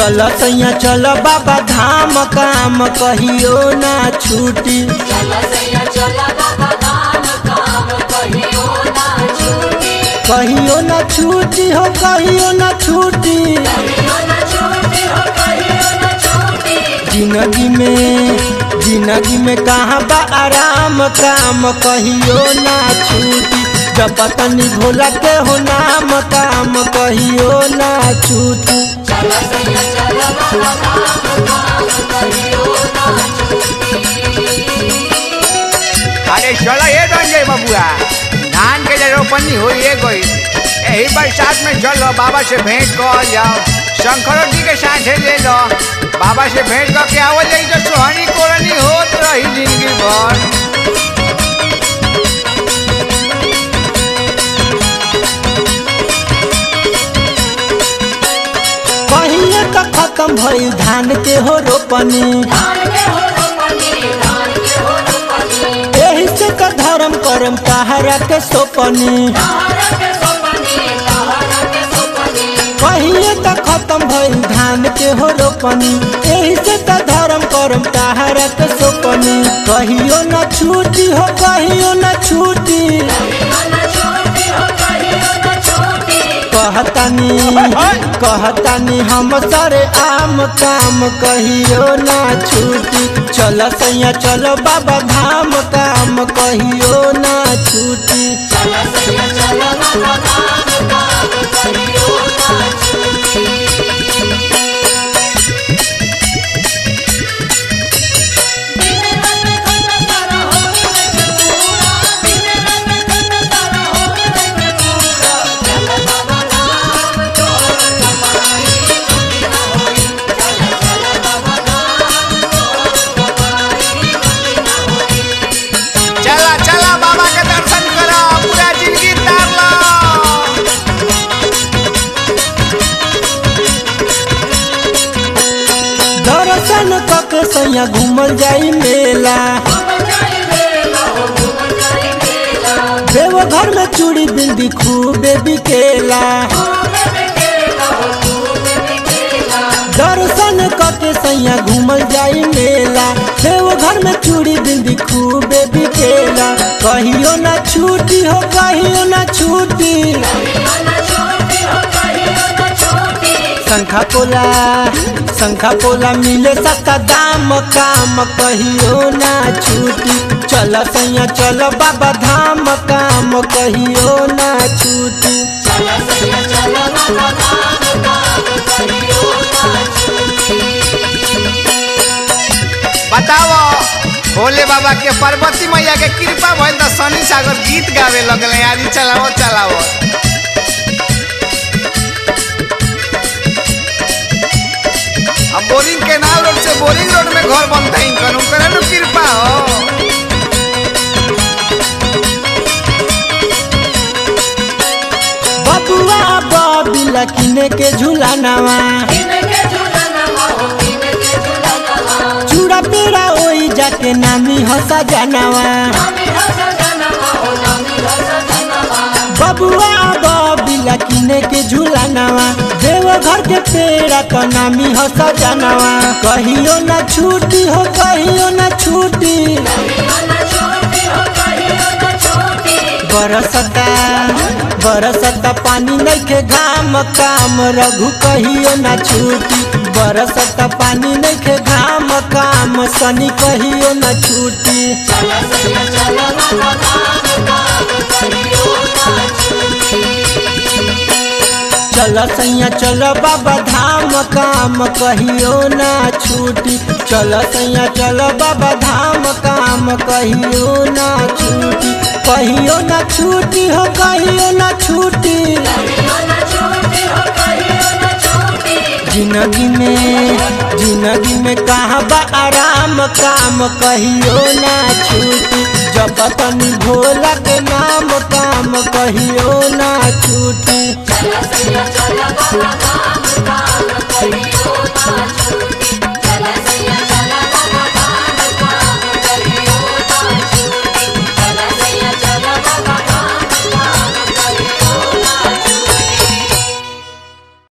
चल सैया चल बाबा धाम काम कहियो ना छूटी चला सैया चला बाबा धाम काम कहियो ना छूटी कहियो ना छूटी हो कहियो ना छूटी कहियो ना छूटी हो कहियो ना छूटी जिंदगी में जिंदगी में कहाँ बा आराम काम कहियो ना छूटी जब तनी भोला के हो नाम काम कहियो ना छूटी चला सैया चला बाबा धाम काम कहियो ना छूटी अरे चलो ये रंजय बबुआ धान के जो रोपनी हुई है कोई यही बरसात में चलो बाबा से भेंट कर जाओ शंकरों जी के साथ ले लो बाबा से भेंट करके आवल जाई तो सोहनी कोरनी होत रही जिंदगी भर कहिए का खत्म भइल धान के हो रोपनी धान के हो रोपनी धान के हो रोपनी एही से का धर्म करम कहारा के सोपनी तारा के सोपनी तारा के सोपनी कहिए का खत्म भइल धान के हो रोपनी एही से का धर्म करम कहारा के सोपनी कहियो ना छूटी हो कहियो ना छूटी कहियो ना छूटी हो कहियो ना छूटी कहतानी कहतानी हम सारे आम काम कहियो ना छूटी चल सैया चल बाबा धाम काम कहियो ना छूटी चला सैया चला बाबा धाम काम कहियो ना छूटी दिन रंग खंड तारा हो रंग पूरा दिन रंग खंड तारा हो रंग पूरा चला बाबा धाम तोर कमाई दुनिया होई चला चला बाबा धाम तोर कमाई दुनिया होई चला चला बाबा के दर्शन करो पूरा जिंदगी तार लो दर्शन कके सैया घूमल जाई मेला देवघर में चूड़ी बिंदी खूबे बिकेला दर्शन कके सैया घूमल जाई मेला देवघर में चूड़ी बिंदी खूबे बिकेला कहियो ना छूटी हो कहियो ना छूटी शंखा पोला शंखा पोला मिले सस्ता दाम काम कहियो ना छूटी चल सैया चल बाबा धाम काम कहियो ना छूटी बताओ भोले बाबा के पार्वती मैया के कृपा भइल त शनि सागर गीत गावे लगले आदि चलाओ चलाओ अब बोरिंग केनाल रोड से बोरिंग रोड में घर बनता है इनकर उनकर नु कृपा हो बबुआ बबिला किने के झूलानावा चूड़ा पेड़ा ओई जाके नामी हंसा जानावा बबुआ बबिला किने के झूलानावा देवघर के पेड़ा तो नामी हंसा जानावा कहियो ना छूटी हो कहियो ना छूटी बरसता बरसता पानी नइखे घाम काम रघु कहियो ना छूटी बरसता पानी नइखे घाम काम सनी कहियो ना छूटी चल सैया चल बाबा धाम काम कहियो ना छूटी चल सैया चल बाबा धाम काम कहियो ना छूटी कहियो ना छूटी हो कहियो ना छूटी जिंदगी में जिंदगी में कहाँ बा आराम काम कहियो ना छूटी जब तनी भोला के नाम काम कहियो ना छूटी चला सैया चला बाबा धाम